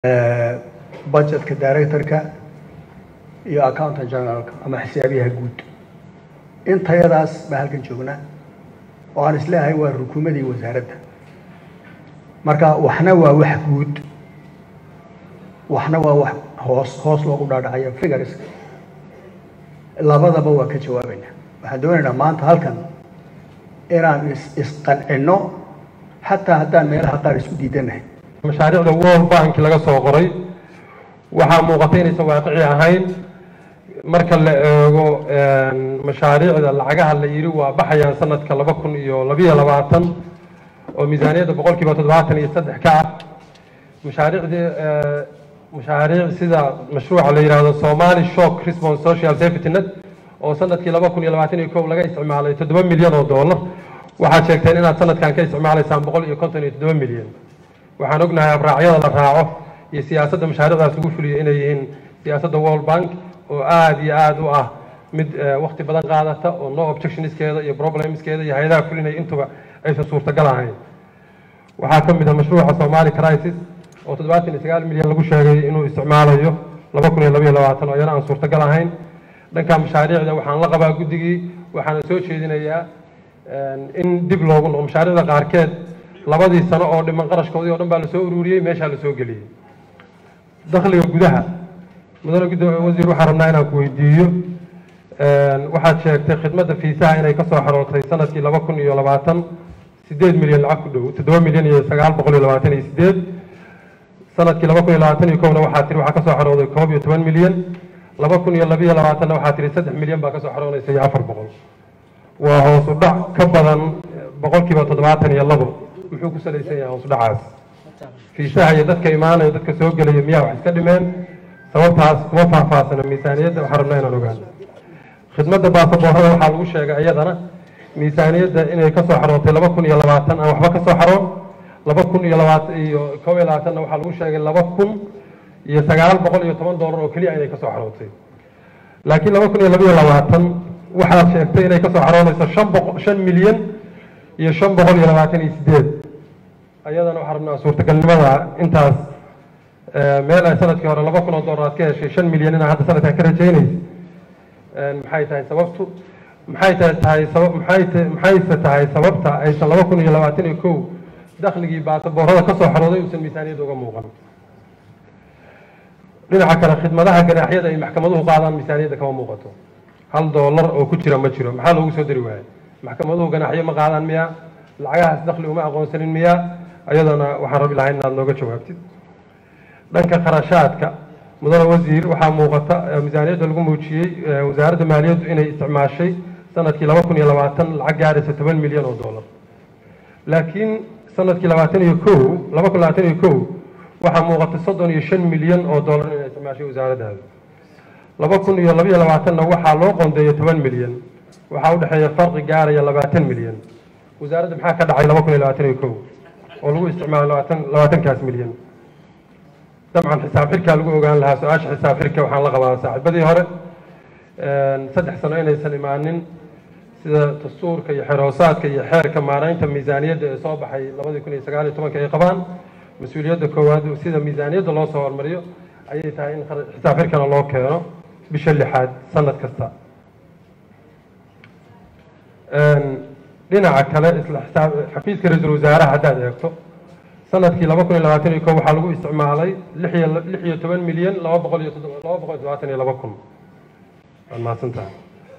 budgetka directorka iyo accountant generalka ama xisaabiyaha guud intayadaas baa halkan joognaa oo aan isleeyahay waa rukuumadii wasaaradda marka waxna waa wax guud waxna waa wax hoos hoos loogu dhaadhacayo figures labadaba waa ka jawaabayna waxaan doonaynaa maanta halkan inaan is isqancinno xataa haddaan meelaha qaar isku diidanahay mashaariicda world bank laga soo qoray waxaa muuqata inaysan waaqici ahayn marka la eego mashaariicda lacagaha la yidhi waa baxayaan sanadka laba kun iyo labiyo labaatan oo miisaaniyadda boqol kiiba toddobaatan iyo saddex ka ah mashaariicdii mashaariic sida mashruuca la yidhaahdo somali shock response social safety net oo sanadkii laba kun iyo labaatan iyo kow laga isticmaalay toddoba milyan oo dollar waxaad sheegteen inaad sanadkan ka isticmaalaysaan boqol iyo konton iyo toddoba milyan waxaan ognahay abraacyada la raaco iyo siyaasadda mashaariicdaas lagu fuliyo inay yihiin siyaasadda world bank oo aada iyo aada u ah mid wakti badan qaadata oo no objectioniskeeda iyo problemskeeda iyo hay-adaha fulinaya intuba aysan suurtagal ahayn waxaa ka mid ah mashruuca somali crisis oo toddobaatan iyo sagaal milyan lagu sheegay inuu isticmaalayo laba kun iyo labayo labaatan oo iyana aan suurtagal ahayn dhanka mashaariicda waxaan la qabaa guddigii waxaana soo jeedinayaa in dib loogu noqo mashaariicda qaarkeed labadii sano oo dhiman qarashkoodii o dhan baa lasoo ururiyey meeshaa lasoo geliyey dakhliga gudaha mudane gudda wasiir waxaan rabnaa inaan ku weydiiyo waxaad sheegtay khidmadda fiisaha inay ka soo xarootay sanadkii laba kun iyo labaatan sideed milyan lacag ku dhow toddoba milyan iyo sagaal boqol iyo labaatan iyo sideed sanadkii laba kun iyo labaatan iyo kowna waxaa tiri waxaa ka soo xarooday koob iyo toban milyan laba kun iyo labiyo labaatanna waxaa tiri saddex milyan baa ka soo xaroonaysa iyo afar boqol waa hoos u dhac ka badan boqolkiiba toddobaatan iyo labo muxuu ku salaysan yahay hoos u dhacaas fiisaha iyo dadka imaanaya dadka soo gelaya miyaa wax iska dhimeen sababtaas kuma faahfaahsana miisaaniyadda waxaan rabnaa inaan ogaano khidmadda baasaboorada waxaa lagu sheegay iyadana miisaaniyadda inay ka soo xarootay laba kun iyo labaatan aan waxba ka soo xaroon laba kun iyo labaatan iyo koob iyo labaatanna waxaa lagu sheegay laba kun iyo sagaal boqol iyo toban doolar oo keliya inay ka soo xarootay laakiin laba kun iyo labiyo labaatan waxaad sheegtay inay ka soo xaroonayso shan boqo shan milyan iyo shan boqol iyo labaatan iyo sideed ayadana waxaan rabnaa suurtagalnimada intaas meel ay sanadkii hore laba kun oo dollar aad ka heshay shan milyan inaa hadda sanadkan ka rajaynaysa maxay tahay sababtu maxay tahay tahay sabab maxay ta maxayse tahay sababta aysan laba kun iyo labaatan iyo kow dakhligii baasaboorada ka soo xarooday uusan miisaaniyadda uga muuqan dhinaca kale khidmadaha ganaaxyada ay maxkamaduhu qaadaan miisaaniyadda kama muuqato hal doolar oo ku jira ma jiro maxaa loogu soo dari waayay maxkamaduhu ganaaxyo ma qaadaan miyaa lacagahaas dakhli uma aqoonsanin miyaa ayadana waxaan rabi lahay inaad nooga jawaabtid dhanka kharashaadka mudane wasiir waxaa muuqata miisaaniyadda lagu muujiyey wasaaradda maaliyaddu inay isticmaashay sanadkii laba kun iyo labaatan lacag gaaraysa toban milyan oo dollar laakiin sanadkii labaatan iyo kow laba kun labaatan iyo kow waxaa muuqata soddon iyo shan milyan oo dollar inay isticmaashay wasaaraddaada laba kun iyo labiyo labaatanna waxaa loo qoondeeyay toban milyan waxaa u dhexeeya farqi gaaraya labaatan milyan wasaaradda maxaa ka dhacay laba kun iyo labaatan iyo kow oo lagu isticmaalo labaatan labaatankaas milyan dabcan xisaab xirkaa lagu ogaan lahaa su-aasha xisaab xirka waxaan la qabaa saaxiibadii hore saddex sano inaysan imaanin sida dastuurka iyo xeroosaadka iyo xeerka maaraynta miisaaniyadda ee soo baxay labadii kun iyo sagaal iyo tobanka ay qabaan mas-uuliyadda koowaad sida miisaaniyadda loo soo hormariyo ayay tahay in xisaab xirkana loo keeno bisha lixaad sanad kasta dhinaca kale isla xisaab xafiiska ra-iisul wasaaraha haddaad eegto sanadkii laba kun iyo labaatan iyo kow waxaa lagu isticmaalay lix iyo lix iyo toban milyan laba boqol iyo laba boqol iyo todobaatan iyo laba kun waad mahadsan tahay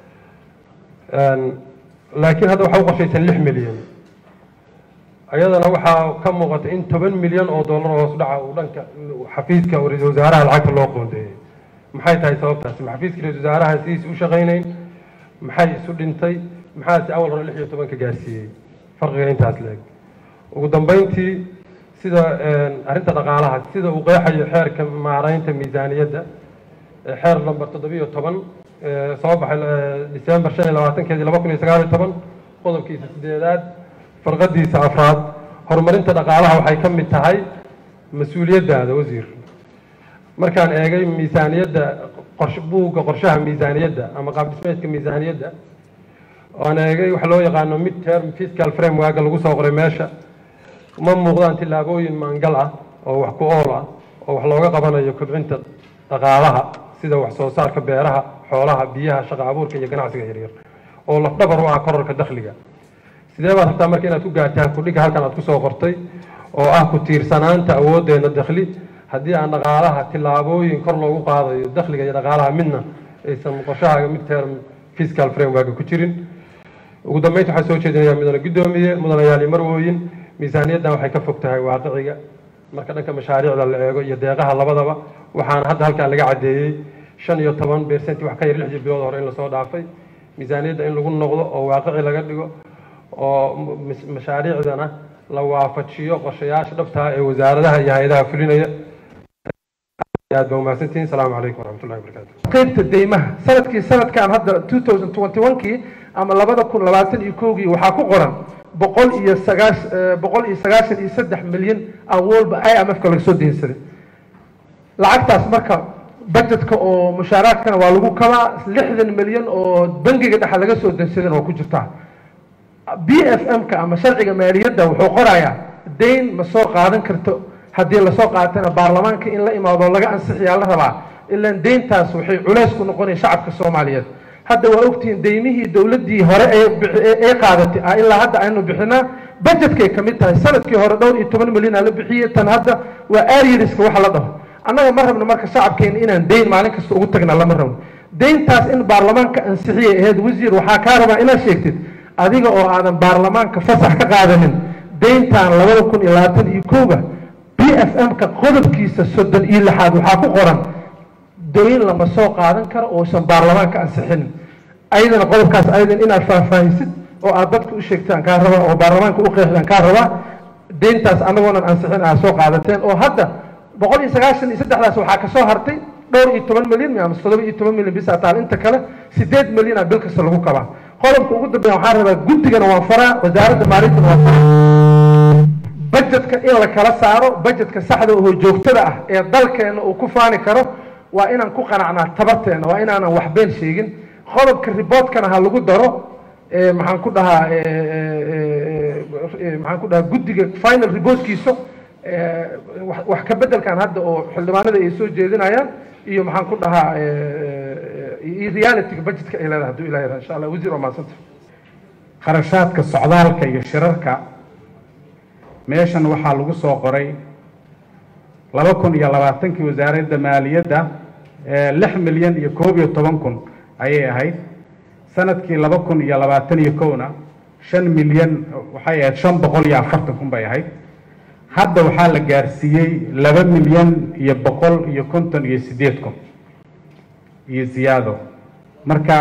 laakiin hadda waxaa u qorshaysan lix milyan ayadana waxaa ka muuqata in toban milyan oo dollar hoos dhaca uu dhanka xafiiska ra-iisul wasaaraha lacagta loo qoondeeyey maxay tahay sababtaasi ma xafiiska ra-isul wasaaraha sidiis u shaqaynayn maxay isu dhintay maxaase awal hore lix iyo tobanka gaarsiiyey farqiga intaas leeg ugu dambeyntii sida arrinta dhaqaalaha sida uu qeexayo xeerka maaraynta miisaaniyadda xeer number toddobiyo toban soo baxay december shan iyo labaatankeedii laba kun iyo sagaal iyo toban qodobkiisa sideedaad farqadiisa afraad horumarinta dhaqaalaha waxay ka mid tahay mas-uuliyaddaada wasiir markaan eegay miisaaniyadda qorsh buugga qorshaha miisaaniyadda ama qaab dhismeedka miisaaniyadda oan eegay waxa loo yaqaano mid term fiscal framework lagu soo qoray meesha ma muuqdaan tillaabooyin maangal ah oo wax ku ool ah oo wax looga qabanayo kobcinta dhaqaalaha sida wax soo saarka beeraha xoolaha biyaha shaqa abuurka iyo ganacsiga yaryar oo lafdhabar u ah korarka dakhliga sidee baad rabtaa marka inaad ku gaartaan kudhiga halkan aad kusoo qortay oo ah ku tiirsanaanta awooddeena dakhli haddii aan dhaqaalaha tillaabooyin kor loogu qaadayo dakhliga iyo dhaqaalaha midna aysan qorshahaaga mid term fiscal framework ku jirin ugu dambeynta waxaa soo jeedinayaa mudane guddoomiye mudanayaal iyo marwooyin miisaaniyaddan waxay ka fog tahay waaqiciga marka dhanka mashaariicda la eego iyo deeqaha labadaba waxaana hadda halkan laga caddeeyey shan iyo toban beercenti wax ka yar lixdii bilood hore in lasoo dhaafay miisaaniyadda in lagu noqdo oo waaqici laga dhigo oo mashaariicdana la waafajiyo qorshayaasha dhabtaa ee wasaaradaha iyo hay-adaha fulinaya aad ba umahadsantihin asalaamu calaykum waraxmatullahi wabarakatu qaybta deymaha sanadkii sanadkan hadda 2021kii ama labada kun labaatan iyo kowgii waxaa ku qoran boqol iyo sagaash boqol iyo sagaashan iyo saddex milyan aan walba i m f-ka laga soo deensaday lacagtaas marka budgetka oo mushaaraadkana waa lagu kabaa lixdan milyan oo bangiga dhexe laga soo deensadana waa ku jirtaa b f m-ka ama sharciga maaliyadda wuxuu qorayaa dayn ma soo qaadan karto haddii lasoo qaatana baarlamaanka in la imaado laga ansixiyaa la rabaa ilaan deyntaas waxay culays ku noqonaya shacabka soomaaliyeed hadda waa ogtihiin deymihii dowladdii hore ee qaadatay ah ilaa hadda aynu bixinaa budgetkay ka mid tahay sanadkii hore dhowr iyo toban milyan aa la bixiyey tan hadda waa aryariska waxa la dhaho annaga ma rabno marka shacabkeena inaan deyn maalin kasta ugu tagna lama rabno deyntaas in baarlamaanka ansixiyay ahayd wasiir waxaa kaa rabaa inaad sheegtid adiga oo aadan baarlamaanka fasax ka qaadanin deyntan labada kun iyo labaatan iyo kowga b f m-ka qodobkiisa soddon iyo lixaad waxaa ku qoran dayn lama soo qaadan karo uusan baarlamaanka ansixinin ayadana qodobkaas ayadan inaad faahfaahisid oo aad dadka u sheegtaan kaa rabaa oo baarlamaanka u qeexdaan kaa rabaa deyntaas anagoonan ansixin aad soo qaadateen oo hadda boqol iyo sagaashan iyo saddexdaas waxaa kasoo hartay dhowr iyo toban milyan ama toddoba iyo toban milyan bisa taal inta kale sideed milyana bil kasta lagu kabaa qodobka ugu dambeeya waxaan rabaa guddigana waan faraa wasaaradda maaliyadana waan faraa budgetka in la kala saaro budgetka saxda oo joogtada ah ee dalkeena uu ku faani karo waa inaan ku qanacnaa tabarteena waa inaanan waxbeen sheegin qodobka riboortkana ha lagu daro maxaan ku dhahaa maxaan ku dhahaa guddiga final reportkiisa wax ka bedelkan hadda oo xildhibaanada ay soo jeedinayaan iyo maxaan ku dhahaa iyo realityga budgetka ay leedahay hadduu ilaah insha allah wasiir waa maadsanta kharashaadka socdaalka iyo shirarka meeshan waxaa lagu soo qoray laba kun iyo labaatankii wasaaradda maaliyadda lix milyan iyo koob iyo toban kun ayay ahayd sanadkii laba kun iyo labaatan iyo kowna shan milyan waxay ahayd shan boqol iyo afartan kun bay ahayd hadda waxaa la gaarsiiyey laba milyan iyo boqol iyo konton iyo siddeed kun iyo ziyaado marka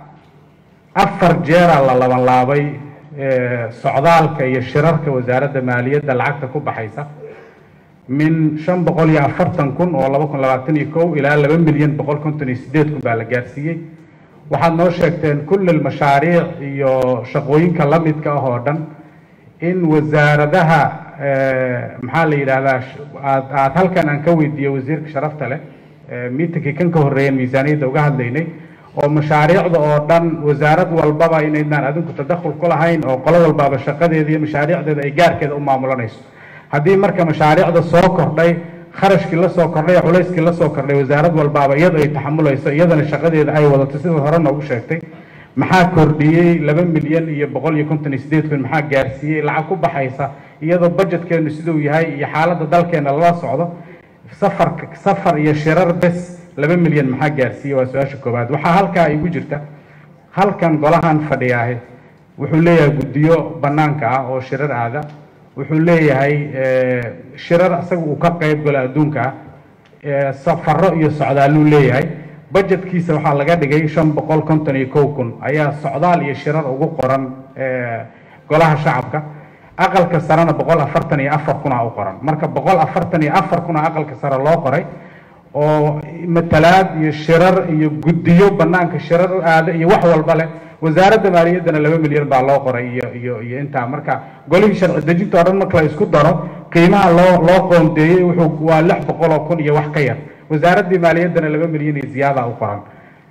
afar jeeraa la laban laabay socdaalka iyo shirarka wasaaradda maaliyadda lacagta ku baxaysa min shan boqol iyo afartan kun oo laba kun labaatan iyo kow ilaa laba milyan boqol konton iyo siddeed kun baa la gaarsiiyey waxaad noo sheegteen kullil mashaariic iyo shaqooyinka la midka ah oo dhan in wasaaradaha maxaa la yidhaahdaa aad aad halkan aan ka weydiiyey wasiirka sharafta leh miitinkii kan ka horreeyan miisaaniyadda uga hadlaynay oo mashaariicda oo dhan wasaarad walbaba inaydnaan adinku tadakhul ku lahayn oo qolo walbaaba shaqadeeda iyo mashaariicdeeda ay gaarkeeda u maamulanayso haddii marka mashaariicda soo kordhay kharashkii la soo kordhay culayskii la soo kordhay wasaarad walbaaba iyada ay taxamulayso iyadana shaqadeeda ay wadato sida hore noogu sheegtay maxaa kordhiyey laba milyan iyo boqol iyo konton iyo sideed kun maxaa gaarsiiyey lacag ku baxaysa iyadoo budgetkeenu siduu yahay iyo xaaladda dalkeena lala socdo safarka safar iyo shirar bes laba milyan maxaa gaarsiiyey waa su-aasha koowaad waxaa halkaa igu jirta halkan golahan fadhiyaahe wuxuu leeyahay guddiyo bannaanka ah oo shirar aada wuxuu leeyahay shirar isaga uu ka qayb galo adduunka ah safaro iyo socdaaluu leeyahay budgetkiisa waxaa laga dhigay shan boqol konton iyo kow kun ayaa socdaal iyo shirar ugu qoran golaha shacabka aqalka sarena boqol afartan iyo afar kuna u qoran marka boqol afartan iyo afar kuna aqalka sare loo qoray oo matalaad iyo shirar iyo guddiyo banaanka shirar u aada iyo wax walba leh wasaaradda maaliyaddana laba milyan baa loo qoray iyo iyo iyo intaa marka golihii sharci dejinta oo dhan marka la isku daro qiimaha loo loo qoondeeyey wuxuu waa lix boqol oo kun iyo wax ka yar wasaaraddii maaliyaddana laba milyan iyo ziyaada u qoran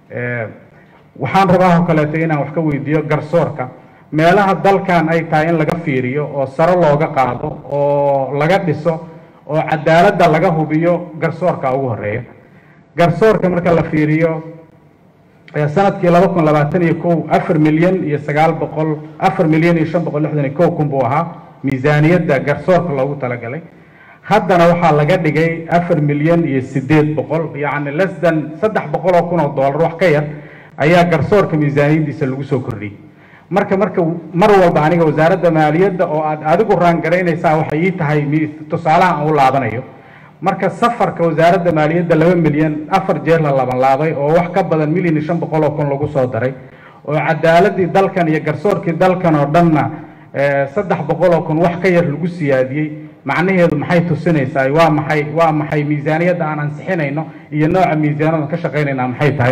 waxaan rabaa oo kaleeto inaan wax ka weydiiyo garsoorka meelaha dalkan ay tahay in laga fiiriyo oo sare looga qaado oo laga dhiso oo cadaaladda laga hubiyo garsoorka ugu horeeya garsoorka marka la fiiriyo sanadkii laba kun labaatan iyo kow afar milyan iyo sagaal boqol afar milyan iyo shan boqol lixdan iyo kow kun buu ahaa miisaaniyadda garsoorka loogu talagalay haddana waxaa laga dhigay afar milyan iyo sideed boqol yacni less than saddex boqol oo kun oo dollar wax ka yar ayaa garsoorka miisaaniyaddiisa lagu soo kordhiyey marka marka mar walba aniga wasaaradda maaliyadda oo aad adigu raangaraynaysaa waxay ii tahay tusaalaha aan u laabanayo marka safarka wasaaradda maaliyadda laba milyan afar jeer la laban laabay oo wax ka badan milyan iyo shan boqol oo kun lagu soo daray oo cadaaladii dalkan iyo garsoorkii dalkan oo dhanna saddex boqol oo kun wax ka yar lagu siyaadiyey macnaheedu maxay tusinaysaa waa maxay waa maxay miisaaniyadda aan ansixinayno iyo nooca miisaaniyadda ka shaqaynayna maxay tahay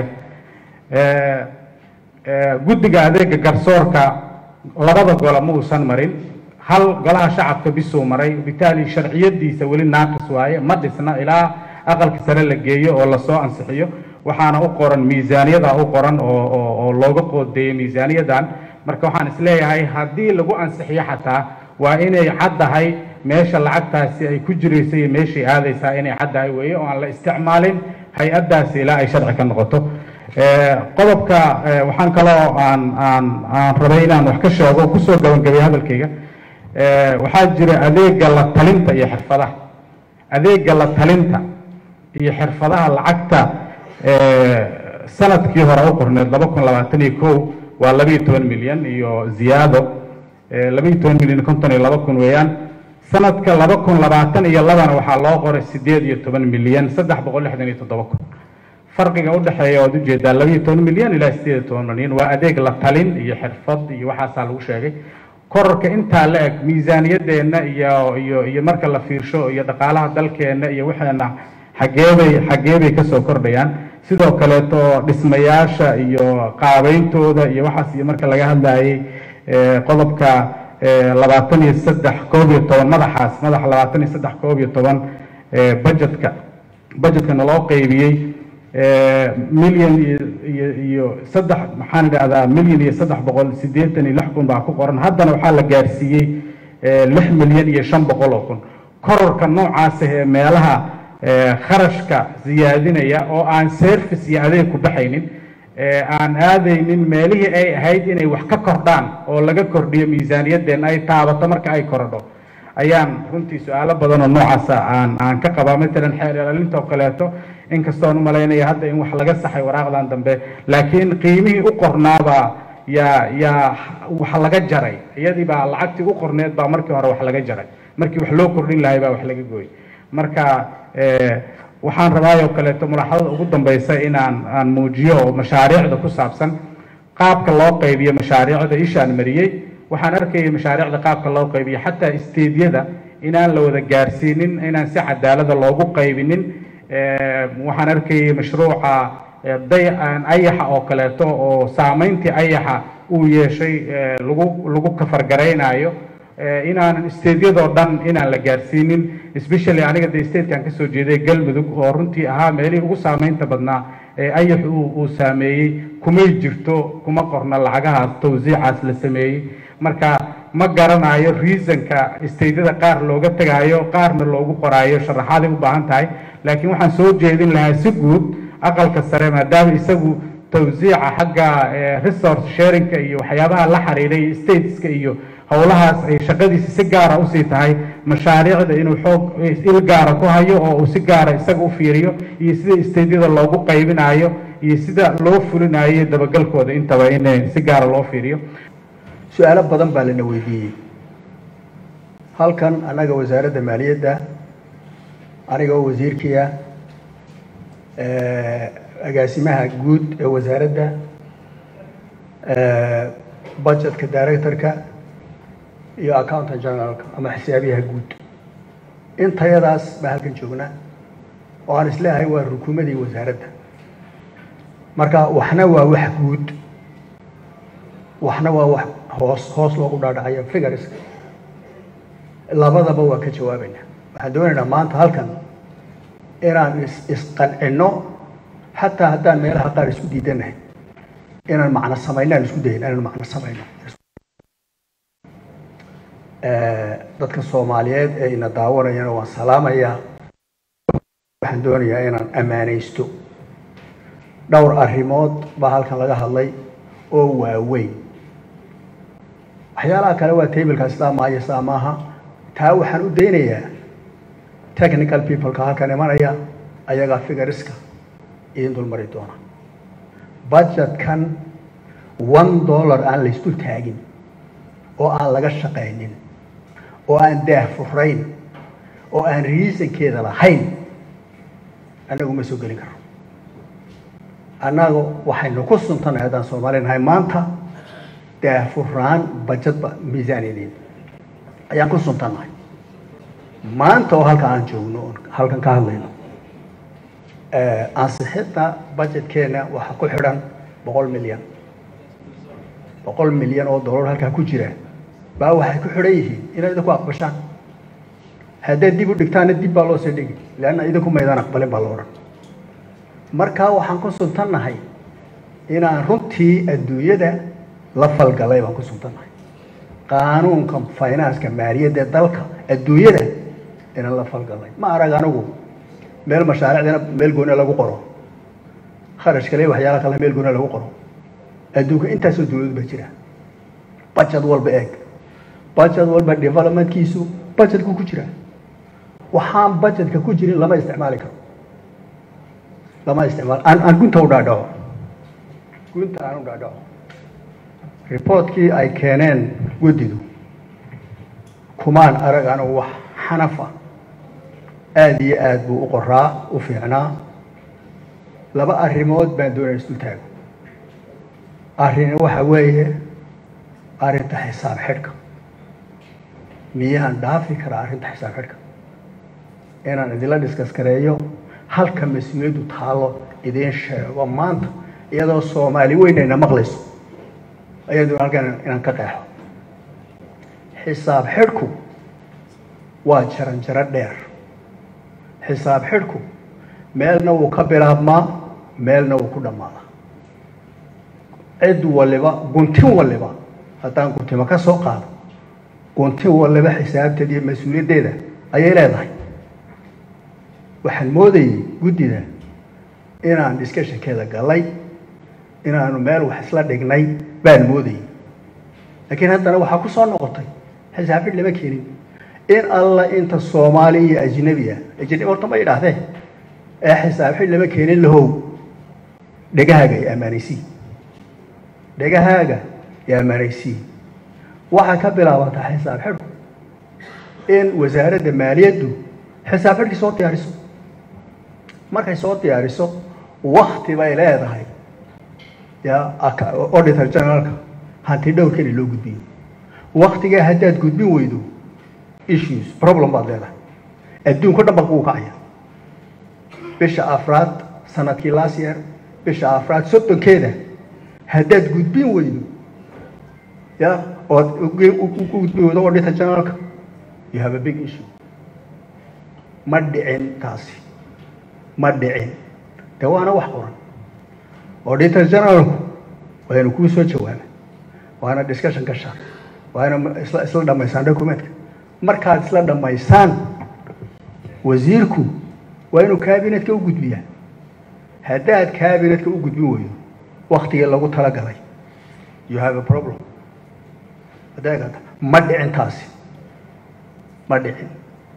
guddiga adeega garsoorka labada gole ma uusan marin hal golaha shacabka bisuu maray bitaali sharciyadiisa weli naaqis waaye ma dhisna ilaa aqalka sare la geeyo oo lasoo ansixiyo waxaana u qoran miisaaniyada u qoran oo looga qoodeeyey miisaaniyadan marka waxaan isleeyahay haddii lagu ansixiyo xataa waa inay caddahay meesha lacagtaasi ay ku jiraysa iyo meeshay aadaysaa inay caddahay weeye oo aan la isticmaalin hay-addaasi ilaa ay sharci ka noqoto qodobka waxaan kaloo aan aan aan rabay inaan wax ka sheego oo kusoo gabangabay hadalkayga waxaa jira adeega la talinta iyo xirfadaha adeega la talinta iyo xirfadaha lacagta sanadkii hore u qorneed laba kun labaatan iyo kow waa labaiyo toban milyan iyo ziyaado labaiyo toban milyan konton iyo laba kun weeyaan sanadka laba kun labaatan iyo labana waxaa loo qoray sideed iyo toban milyan saddex boqol lixdan iyo toddoba kun farqiga u dhexeeya oad ujeedaa labaiyo toban milyan ilaa sideed iyo toban milyan waa adeeg la talin iyo xirfad iyo waxaasaa lagu sheegay korarka intaa la eg miisaaniyadeenna iyo iyo iyo marka la fiirsho iyo dhaqaalaha dalkeenna iyo waxeena xageebay xageebay kasoo kordhayaan sidoo kaleeto dhismayaasha iyo qaabeyntooda iyo waxaas iyo marka laga hadlayay qodobka labaatan iyo saddex koob iyo toban madaxaas madaxa labaatan iyo saddex koob iyo toban budgetka budgetkana loo qeybiyey milyan iyo iyo saddex maxaan idhahdaa milyan iyo saddex boqol siddeetan iyo lix kun baa ku qoran haddana waxaa la gaarsiiyey lix milyan iyo shan boqol oo kun kororka noocaas ee meelaha kharashka siyaadinaya oo aan service iyo adeeg ku baxaynin aan aadaynin meelihii ay ahayd inay wax ka kordhaan oo laga kordhiyo miisaaniyadeen ay taabato marka ay korodho ayaan runtii su-aalo badan oo noocaasa aan aan ka qabaa matalan xeer ilaalinta oo kaleeto inkastoon umalaynaya hadda in wax laga saxay waraaqdan dambe laakiin qiimihii u qornaabaa yaa yaa wax laga jaray iyadii baa lacagtii u qorneed baa markii hore wax laga jaray markii wax loo kordhin lahay baa wax laga gooy marka waxaan rabaayoo kaleeto mulaxadada ugu dambeysa inaan aan muujiyo oo mashaariicda ku saabsan qaabka loo qaybiyo mashaariicda ishaan mariyey waxaan arkayay mashaariicda qaabka loo qaybiyo xataa isteedyada inaan la wada gaarsiinin inaan si cadaalada loogu qaybinin waxaan arkayay mashruuca day ayaxa oo kaleeto oo saameyntii ayaxa uu yeeshay lagu lagu kafargaraynayo inaanan isteedyadoo dhan inaan la gaarsiinin especially aniga de statekan kasoo jeeday galmudug oo runtii ahaa meelihii ugu saameynta badnaa ee ayax uu saameeyey kumay jirto kuma qorna lacagahaas tawsiicaas la sameeyey marka ma garanayo reasonka isteedyada qaar looga tegaayo qaarna loogu qoraayo sharaxaaday u baahan tahay laakiin waxaan soo jeedin lahaa si guud aqalka sare maadaama isagu tawsiica xagga resource sharingka iyo waxyaabaha la xiriiray stateska iyo howlahaas ay shaqadiisa si gaara usii tahay mashaariicda inuu xoog il gaara ku hayo oo uu si gaara isaga u fiiriyo iyo sida isteedyada loogu qaybinayo iyo sida loo fulinayo dabagalkooda intaba in si gaara loo fiiriyo su-aalo badan baa lana weydiiyey halkan annaga wasaaradda maaliyadda aniga oo wasiirkiia agaasimaha guud ee wasaaradda budgetka directorka iyo accountant generalka ama xisaabiyaha guud intayadaas baa halkan joognaa oo aan isleeyahay waa rukuumadii wasaaradda marka waxna waa wax guud waxna waa wax hoos hoos loogu dhaadhacayo figures labadaba waa ka jawaabayna waxaan doonaynaa maanta halkan inaan is isqancinno xataa haddaan meelaha qaar isku diidanahay inaan macno samayno aan isku dayin inaan macno samayno dadka soomaaliyeed ee ina daawanayana waan salaamayaa waxaan doonayaa inaan ammaanaysto dhowr arrimood baa halkan laga hadlay oo waaweyn waxyaalaha kale waa tableka sidaa maayo sidaa maaha taa waxaan u daynayaa technical peopleka halkan imanaya ayagaa figariska idin dulmari doona budgetkan one dollar aan laysdul taagin oo aan laga shaqaynin oo aan daah furayn oo aan reasonkeeda lahayn annagu ma soo gelin karo annaga waxaynu ku suntanay haddaan soomaali nahay maanta daahfuraan bajadba miisaaniyadeed ayaan ku suntannahay maanta oo halka aan joogno oon halkan ka hadlayno ansixidda budgetkeenna waxaa ku xidhan boqol milyan boqol milyan oo dollar halkaa ku jira baa waxay ku xidhan yihiin inaad idinku aqbashaan haddaad dib u dhigtaana dib baa loo soo dhigi leanna idinku maydaan aqbalin baa la odhan markaa waxaan ku suntannahay inaan runtii adduunyada la falgalay baan ku suntannahay qaanuunka financeka maaliyadda dalka adduunyada inaan la falgalay ma arag anigu meel mashaariicdana meel gooni lagu qoro kharash kale waxyaala kale meel gooni lagu qoro adduunka intaasoo dawlad ba jira budget walba eeg budget walba developmentkiisu budgetku ku jira waxaan budgetka ku jirin lama isticmaali karo lama isticmaal aan aan gunta u dhaadhaco gunta aan u dhaadhaco reportkii ay keeneen guddidu kumaan arag anigu wax xanafa aada iyo aada buu u qoraa u fiicnaa laba arrimood baan doonaya isdul taago arrin waxa weeye arrinta xisaab xidhka miyaan dhaafi karaa arrinta xisaab xidhka inaan idinla diskas gareeyo halka mas-uuliyaddu taalo idiin sheego maanta iyadoo soomaali weynayna maqlayso ayaduna halkan inaan ka qeexo xisaab xidhku waa jaran jaro dheer xisaab xidhku meelna wuu ka bilaabmaa meelna wuu ku dhammaadaa cid waliba guntin waliba haddaan guntimo ka soo qaado guntin waliba xisaabteeda iyo mas-uuliyaddeeda ayay leedahay waxaan moodayay guddida inaan discussionkeeda galay inaanu meel wax isla dhignay baan moodayay laakiin haddana waxaa ku soo noqotay xisaab xidh lama keenin in alla inta soomaali iyo ajnabi ah ajnabi horta ma idhaahdee ee xisaab xidh lama keenin lahow dhegahaaga ay ammaanaysii dhegahaaga ay ammaanaysii waxaa ka bilaabataa xisaab xidhku in wasaaradda maaliyaddu xisaab xidhkii soo diyaariso markay soo diyaariso wakti bay leedahay ya auditor generalka hanti dhowrkana loo gudbiyo waktigaa haddaad gudbin weydo issues problem baad leedahay adduunka dhan baa kugu kacaya bisha afraad sanadkii last year bisha afraad soddonkeeda haddaad gudbin weydo ya ood u gudbin weydo auditor generalka you have a big issue ma dhicin taasi ma dhicin de waana wax qoran auditor generalku waynu kuu soo jawaaba waana discussion ka shar waana isla isla dhamaysaan documentka markaad isla dhamaysaan wasiirku waa inuu cabinetka u gudbiyaa haddaad cabinetka u gudbin weydo waktigii lagu talagalay you have a problem adeegata ma dhicin taasi ma dhicin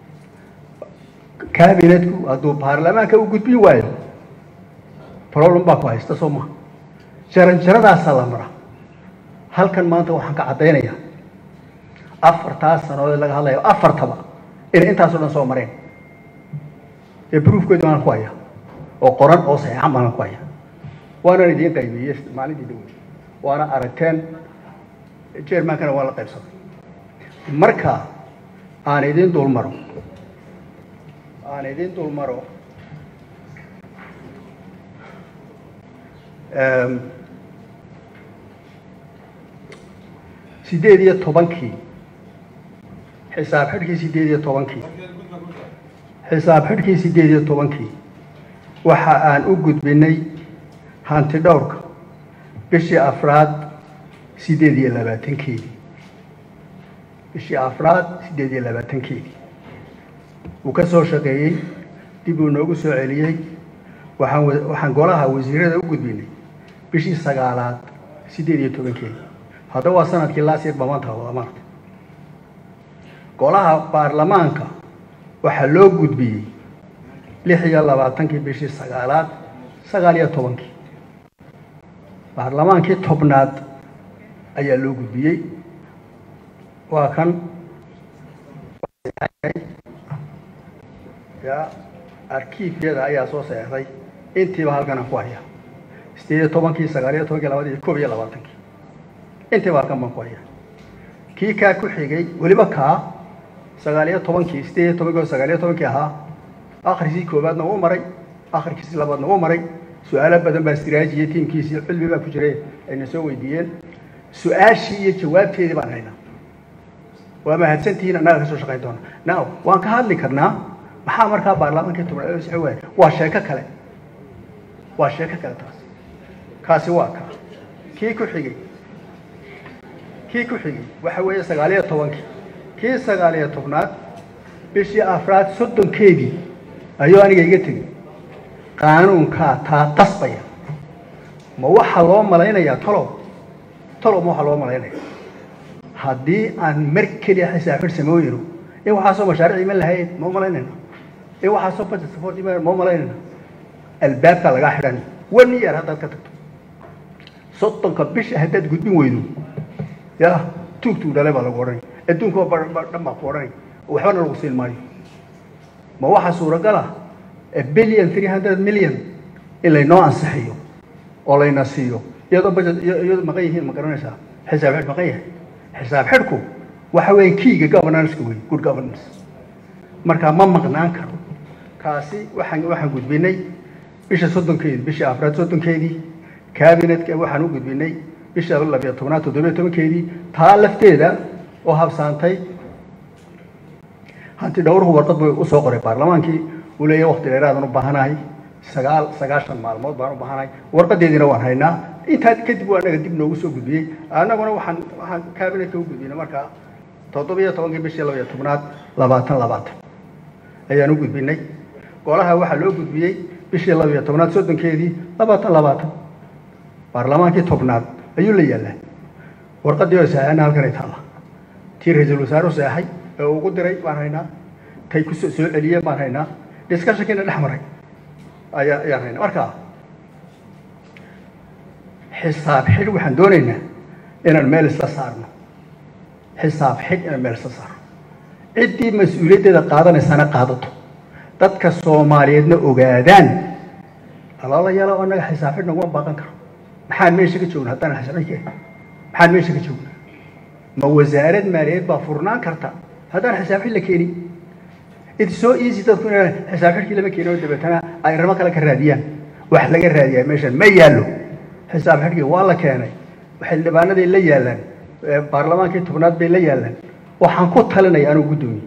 cabinetku hadduu baarlamaanka u gudbin waayo problem baa ku haysta soo maha jaran jaradaasaa la mara halkan maanta waxaan ka caddaynayaa afartaas sanoodee laga hadlayo afartaba inay intaasoo dhan soo mareen ee broofkeedu baan ku haya oo qoran oo saxeexan baan ku haya waanaan idiin qaybiyey maalintii dhaweyd waana aragteen jermankana waa la qaybsaday marka aan idiin dul maro aan idiin dul maro sideed iyo tobankii xisaab xidhkii sideed iyo tobankii xisaab xidhkii sideed iyo tobankii waxa aan u gudbinay hanti dhowrka bishii afraad sideed iyo labaatankeedii bishii afraad siddeed iyo labaatankeedii wuu ka soo shaqeeyey dib uu noogu soo celiyey waxaan wa- waxaan golaha wasiirada u gudbinay bishii sagaalaad siddeed iyo tobankeedii haddaba waa sanadkii laasir bamanta wada maarta golaha baarlamaanka waxaa loo gudbiyey lix iyo labaatankii bishii sagaalaad sagaal iyo tobankii baarlamaankii tobnaad ayaa loo gudbiyey waa kan ya arkiifyada ayaa soo seexday intiiba halkana ku haya sideed iyo tobankii sagaal iyo tobankii labadii koob iyo labaatankii intiiba halkan baan ku haya kii kaa ku xigay weliba kaa sagaal iyo tobankii sideed iyo tobankii oo sagaal iyo tobankii ahaa akhriskii koowaadna wuu maray akhrikiisii labaadna wuu maray su-aalo badan baa istiraajiyey tiimkiisii cilmi baa ku jiray ayna soo weydiiyeen su-aashii iyo jawaabteedii baan haynaa waa mahadsantihiin annaga ka soo shaqayn doona now waan ka hadli karnaa maxaa markaa baarlamaankii tobnaad oo sixi waaya waa sheeko kale waa sheeko kale taas kaasi waa kaa kii ku xigay kii ku xigay waxa weeye sagaal iyo tobankii kii sagaal iyo tobnaad bishii afraad soddonkeedii ayuu aniga iga tegey qaanuunkaa taa qasbaya ma waxaa loo malaynayaa talow talow ma waxaa loo malaynaya haddii aan mar keliya xisaabxid samooyino in waxaasoo mashaariic iman lahayd ma u malaynayna in waxaasoo budget support iman ma u malaynayna albaabkaa lagaa xidhan one year haddaad ka tagto soddonka bisha haddaad gudbin weydo ya tuug tuug dhale baa lagu odhanaya adduunka ba dhan baa ku odhanaya waxbana lagu siin maayo ma waxaa suuragal ah a billion three hundred million in laynoo ansixiyo oo layna siiyo iyadoo budget iyo- iyadoo maqan yihiin ma garanaysaa xisaab xidh maqan yahay xisaab xidhku waxa weeye kiiga governance-ka wey good governance marka ma maqnaan karo kaasi waxaan waxaan gudbinay bisha soddonkeedii bishii afraad soddonkeedii cabinetka waxaan u gudbinay bisha labiyo tobnaad toddobiyo tobankeedii taa lafteeda oo habsaantay hanti dhowruhu warqad buu u soo qoray baarlamaankii uu leeyahay waqti dheeraadaan u baahanahay sagaal sagaashan maalmood baan u baahanahay warqadeediina waan haynaa intaa kadib waa anaga dib noogu soo gudbiyey annaguna waxaan waxaan cabinetka u gudbinay markaa toddobiyo tobankii bishii labiyo tobnaad labaatan labaatan ayaan u gudbinay golaha waxaa loo gudbiyey bishii labiyo tobnaad soddonkeedii labaatan labaatan baarlamaankii tobnaad ayuu la yaallaa warqadii oo saxeena halkanay taalla tii ra-iisul wasaaruhu seexay ee uu ugu diray baan haynaa tay ku soo soo celiyeen baan haynaa discussionkiina dhex maray ayaa ayaan haynaa marka xisaab xidh waxaan doonaynaa inaan meel isla saarno xisaab xidh inaan meel isla saarno ciddii mas-uuliyaddeeda qaadanaysana qaadato dadka soomaaliyeedna ogaadaan alaalayaala oo annaga xisaab xidh naguma baaqan karo maxaan meesha ka joogna haddaan xisaab xidh keenin maxaan meesha ka joogna ma wasaarad maaliyadeed baa furnaan karta haddaan xisaab xidh la keenin it's so easy dadku inay xisaab xidhkii lama keenin oo dabeetana ay arrimo kale ka raadiyaan wax laga raadiyaa meeshan ma yaallo xisaab xidhkii waa la keenay xildhibaanaday la yaalaan ee baarlamaankii tobnaad bay la yaalaan waxaan ku talinaya anuu guddoomiye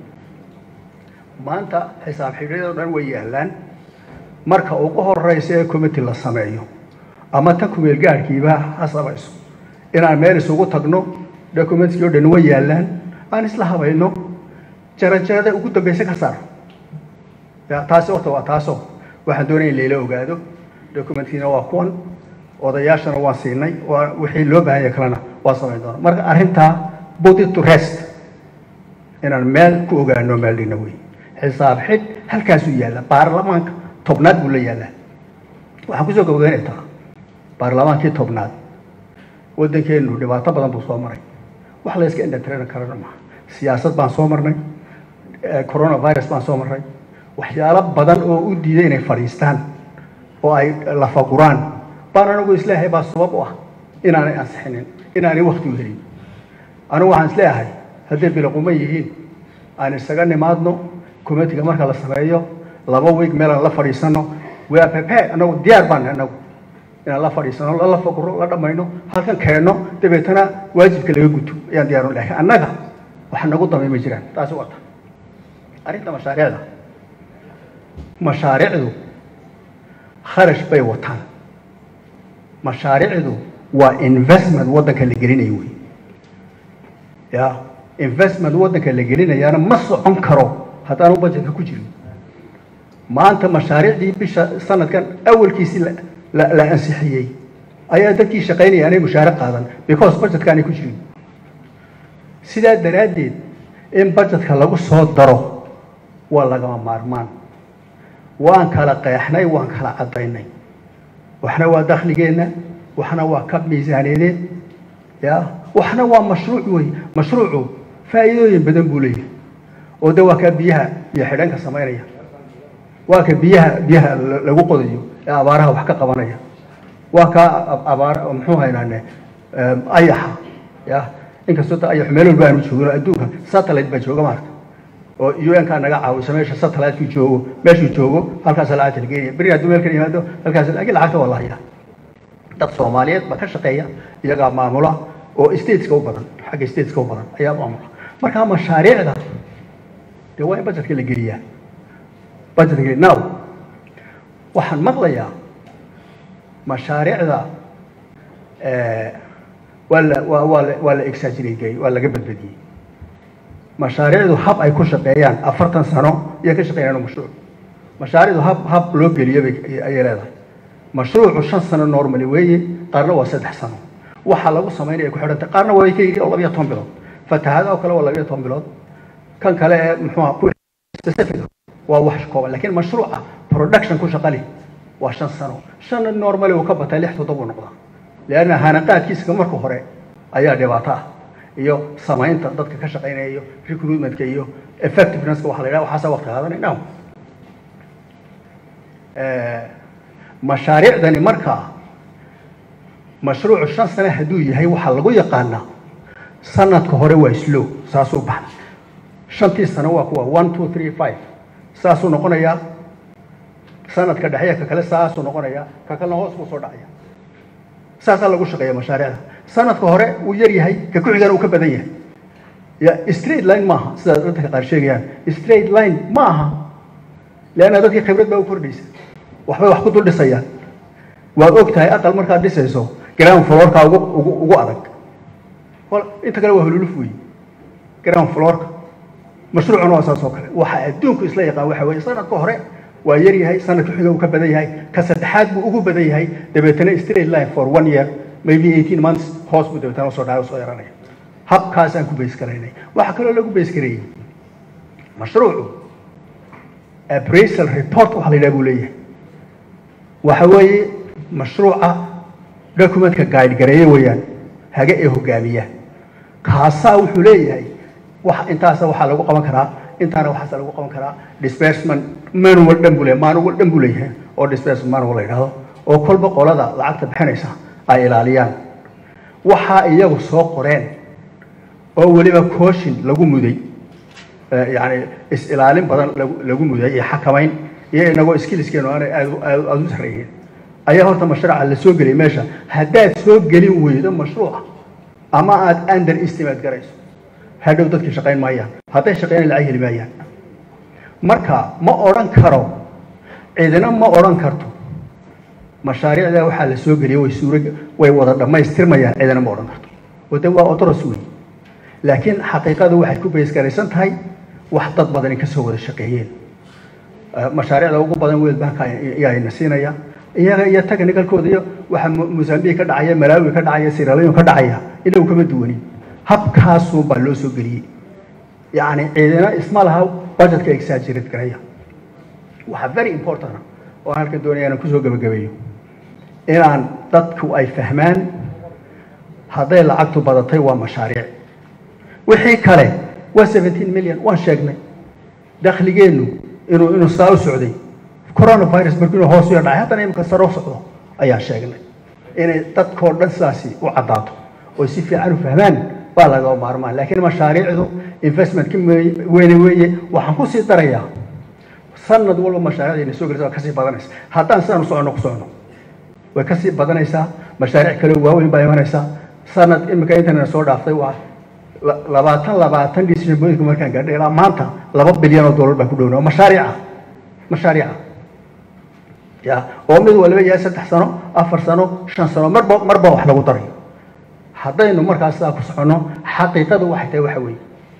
maanta xisaab xidhyadoo dhan way yaalaan marka ugu horeysa ee committee la sameeyo ama tan kumeel gaadhkiiba ha samayso inaan meel isugu tagno documentskii o dhan way yaalaan aan isla habayno jarajarada ugu dambeysa ka saar ya taasi horta waa taasoo waxaan doonaya in layla ogaado documentkiina waa kuwan odayaashana waan siinay waa wixii loo baahanya kalena waa samayn doona marka arrintaa put it to rest inaan meel ku ogaano meel dhigna wey xisaab xidh halkaasuu yaalla baarlamaanka tobnaad buu la yaallaa waxaan kusoo gabagaynaytaa baarlamaankii tobnaad waddankeenu dhibaato badan buu soo maray wax la iska indhatirana karana maaha siyaasad baan soo marnay eh, coronavirus baan soo marnay waxyaalo badan oo u diiday inay fadhiistaan oo ay lafaguraan baan anigu isleeyahay baa sabab u ah inaanay ansixinin inaanay wakti u helin anigu waxaan isleeyahay hadday bilaquma yihiin aan isaga nimaadno committiga marka la sameeyo laba week meelaan la fadhiisano waa pepe anagu diyaar baan nahay anagu inaan la fadhiisano la lafaguro la dhammayno halkan keenno dabeetana waajibka laga guto ayaan diyaar u laakiin annaga wax nagu damay ma jiraan taasi waa ta arrinta mashaariicda mashaariicdu kharash bay wataan mashaariicdu waa investment waddanka la gelinayo wey ya investment waddanka la gelinayaana ma socon karo haddaanu budgetka ku jirin maanta mashaariicdii bisha sanadkan awalkiisii la- la la ansixiyey ayaa dadkii shaqaynaya aanay mushaare qaadan because budgetka aanay ku jirin sidaa daraaddeed in budgetka lagu soo daro waa lagama maarmaan waan kala qeexnay waan kala caddaynay waxna waa dakhligeenna waxna waa kab miisaaneedeed ya waxna waa mashruuc wey mashruucu faa'iidooyin badan buu leeyahay oo de waa kaa biyaha iyo xidhanka samaynaya waa ka biyaha biyaha la- lagu qodayo ee abaaraha wax ka qabanaya waa kaa ab- abaar muxuu haynaane em, ayaxa ya inkastoo ta ayax meel walba aanu joogin oo adduunka satellite baa jooga maarka oo un kaa naga caawisa meesha satellite-ku joogo meeshuu joogo halkaasa lacagta la geenaya beri hadduu meel ka yimaado halkaas laakiin lacagta waa la hayaa dad soomaaliyeed baa ka shaqeeya iyagaa maamula oo stateska u badan xagga stateska u badan ayaa maamula marka mashaariicda dee waa in budgetka la geliyaa budgetka geliya now waxaan maqlayaa mashaariicda eh, waa la waa waa la waa la exaggerate waa laga badbadiyey mashaariicdu hab ay ku shaqeeyaan afartan sano iyo ka shaqeeyaan mashruuc mashaariicdu hab hab loo geliyo bay ayay leedahay mashruucu shan sano normally weeye qaarna waa saddex sano waxa lagu samaynaya ku xidhantay qaarna waa ka yidhi oo labiyo toban bilood fatahaada oo kale waa labiyo toban bilood kan kale ee muxuuha ku specific waa wax kooban laakiin mashruuca production ku shaqali waa shan sano shan normally uu ka batay lix toddoba uu noqdaa leanna hanaqaadkiisa marka hore ayaa dhibaato ah iyo samaynta dadka ka shaqaynaya iyo recruitmentka iyo effectiveness waxa la yidhaha waxaasaa waqti qaadanay now mashaariicdani markaa mashruucu shan sane hadduu yahay waxaa lagu yaqaanaa sanadka hore waa slow saasuu baxay shantii sano waa kuwa one two three five saasuu noqonayaa sanadka dhexeya ka kale saasuu noqonayaa ka kalena hoos buu soo dhacaya saasaa lagu shaqeeya mashaariicda sanadka hore uu yar yahay ka ku xigana uu ka badan yahay ya straight line maaha sida dadka qaar sheegayaan straight line ma aha leanna dadkii khibrad baa u kordhaysa waxbay wax ku dul dhisayaan waad og tahay aqal markaad dhisayso ground floorka ugu ugu ugu adag wal inta kale waa hululuf weeye ground floorka mashruucuna waa saas oo kale waxa adduunku isla yaqaan waxa weeye sanadka hore waa yar yahay sanadka xiga uu ka badan yahay ka saddexaad buu ugu badan yahay dabeetana straight line for one year maybe eighteen months hoos buu dabeetana usoo dhacay usoo yaranaya habkaasaan ku bays garaynay waxaa kaloo lagu bays gareeyey mashruucu appraisal report waxa la yidhaha buu leeyahay waxa weeye mashruuca documentka guide gareeye weeyaan hage ee hogaamiya kaasaa wuxuu leeyahay wax intaasa waxaa lagu qaban karaa intaana waxaasa lagu qaban karaa disbursement manual dhan buu leeyahay manual dhan buu leeyahay oo disbursement manual la yidhahdo oo kolba qolada lacagta bixinaysa ay ilaaliyaan waxaa iyagu soo qoreen oo weliba cooshin lagu muday yani is-ilaalin badan lagu lagu muday iyo xakamayn iyo inagoo skillskeenu aanay aad u- aad aad u sarreeyeen ayaa horta mashruuca la soo geliyay meesha haddaad soo gelin weydo mashruuca ama aad under estimate garayso hadhow dadkii shaqayn maayaan hadday shaqeynay lacag heli maayaan marka ma odhan karo cidina ma odhan karto mashaariicda waxaa la soo geliyay way suura way wada dhammaystirmayaan cidina ma odhan karto oo de waa odoros wey laakiin xaqiiqadu waxay ku baysgaraysan tahay wax dad badani ka soo wada shaqeeyeen Eh, mashaariicda ugu badan world bank ayaana siinaya iyaga iyo technicalkooda iyo waxa Mo- mozambique ka dhacaya malawi ka dhacaya sierra leone ka dhacaya inagu kama duwanin habkaasuun baa loo soo geliyey yacni ciidina isma laha budgetka exaggerate garaya waxaa very important ah oo aan halkan doonaya inaan kusoo gebagabeeyo inaan dadku ay fahmaan hadday lacagtu badatay waa mashaariic wixii kale waa 17 million waan sheegnay dakhligeennu inuu inuu saa u socday coronavirus markii inuu hoos u yar dhacay haddana imika sare u socdo ayaan sheegnay inay dadkoo dhan sidaasi u caddaato oo si fiican u fahmaan baa laga maarmaan laakiin mashaariicdu investmentka me- weyne weeye waxaan ku sii darayaa sanad walba mashaariicdayna soo gelaysa waa kasii badanaysa haddaan sidaan u soconno ku soconno way kasii badanaysaa mashaariic kale oo waaweyn baa imanaysaa sanad imika intana soo dhaaftay waa la- labaatan labaatan decision pointka markaan gaadhay ilaa maanta laba bilyan oo dollar baan ku dhowna oo mashaariica mashaariica ya oo mid waliba yahay saddex sano afar sano shan sano marba marba wax lagu daray haddaynu markaas sidaa ku soconno xaqiiqadu waxay tahay waxa weeye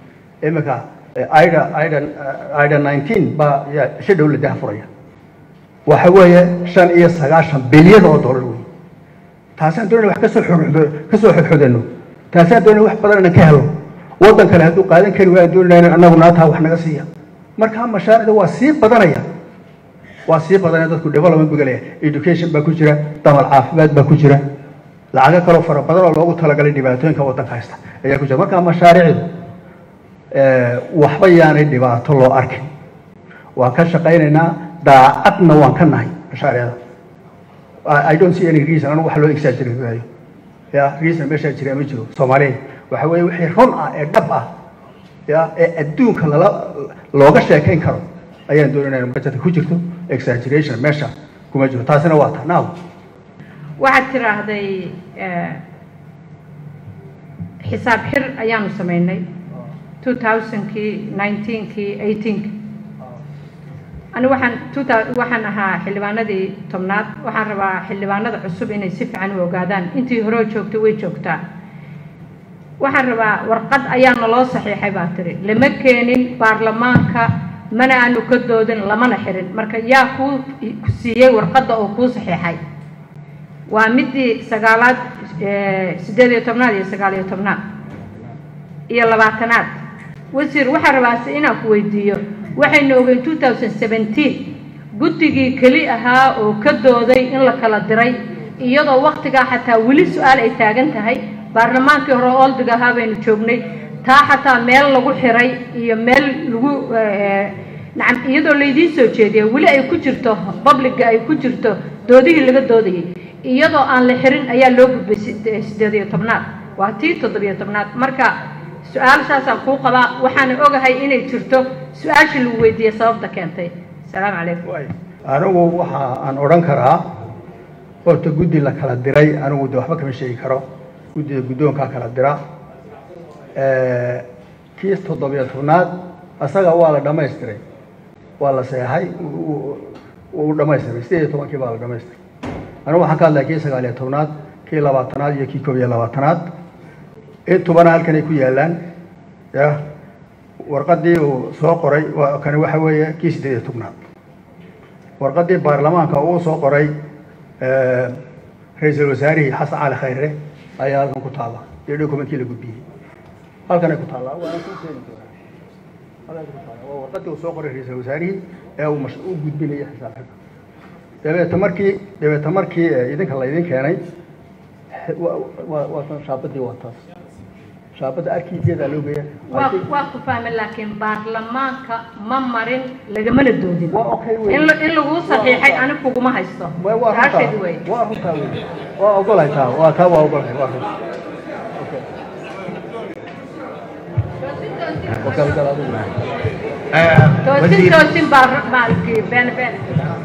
iminka ida ida ida nineteen baa yaa si dhow la daahfuraya waxa weeye shan iyo sagaashan bilyan oo dollar wey taasaan doonayna wax kasoo xodxodo kasoo xodxodano taasaan doonayna wax badan inaan ka helo waddan kale hadduu qaadan kari waan doonayna annagu naataa wax naga siiya marka mashaariicda waa sii badanaya waa sii badanaya dadku development buu gelaya education baa ku jira damal caafimaad baa ku jira lacago kaloo fara badan oo loogu talagalay dhibaatooyinka waddanka haysta ayaa ku jira marka mashaariicdu waxba yaanay dhibaato loo arkin waan ka shaqaynaynaa daacadna waan ka nahay mashaariicda I don't see any reason anigu wax loo exaggerate maayo ya reason meeshaa jira ma jiro soomaaliya waxa weeye wixii run ah ee dhab ah ya ee adduunka lala looga sheekayn karo ayaan doonayna budgetka ku jirto exaggeration meesha kuma jiro taasina waa ta now waxaad tiraahday xisaab xir ayaanu samaynay two thousandkii nineteenkii eighteenki ani waxaan two waxaan ahaa xildhibaanadii tobnaad waxaan rabaa xildhibaanada cusub inay si fiican u ogaadaan intii hore joogtay way joogtaa waxaan rabaa warqad ayaa naloo saxiixay baa tiri lama keenin baarlamaanka mana aanu ka doodin lamana xirin marka yaa kuu siiyey warqadda oo kuu saxiixay waa midii sagaalaad siddeed iyo tobnaad iyo sagaal iyo tobnaad iyo labaatanaad wasiir waxaan rabaase inaan ku weydiiyo waxaynu ogeyn two thousand seventeen guddigii keli ahaa oo ka dooday in la kala diray iyadoo waktigaa xataa weli su-aal ay taagan tahay baarlamaankii hore oldiga ahaa baynu joognay taa xataa meel lagu xiray iyo meel lagu nacam iyadoo laydiin soo jeediya weli ay ku jirto publiga ay ku jirto doodihii laga doodayay iyadoo aan la xirin ayaa loo gudbay siddeed iyo tobnaad waa tii toddobiyo tobnaad marka su-aashaasaan kuu qabaa waxaana ogahay inay jirto su-aashii lagu weydiiyey sababta keentay asalaamu calaykum anigu waxa aan odhan karaa horta guddi la kala diray anigu de waxba kama sheegi karo guddida guddoonkaa kala dira kii toddobiyo tobnaad asaga waa la dhamaystiray waa la seexay uu dhamaystiray sideed iyo tobankii baa la dhamaystiray anigu waxaan ka hadlaya kii sagaal iyo tobnaad kii labaatanaad iyo kii koob iyo labaatanaad intubana halkan ay ku yaalaan ya warqadii uu soo qoray kani waxa weeye kii siddeed iyo tobnaad warqadii baarlamaanka uu soo qoray ra-iisul wasaarihii xasan cali khayre ayaa halkan ku taalla iyo documentkii la gudbiyey halkanay ku taallaa waana kuu keeni doonaa halkan ku taalla waa warqadii uu soo qoray ra-iisul wasaarihii ee uu mash u gudbinaya xisaab xidha dabeeta markii dabeeta markii idinka laydin keenay waa tan shaabadii waa taas shaabadda arkiigeedaa loo geeya waa waa ku fahmay laakiin baarlamaanka ma marin lagamana doodin Waa okay wey. in la- in laguu saxiixay ani kuguma haysto waa waa taasheed wey runtaa waa runtaa wey waa ogolahay taa waa taa waa ogolahay waa runta Okay, gal adigu. toosin toosin baa maalkii been been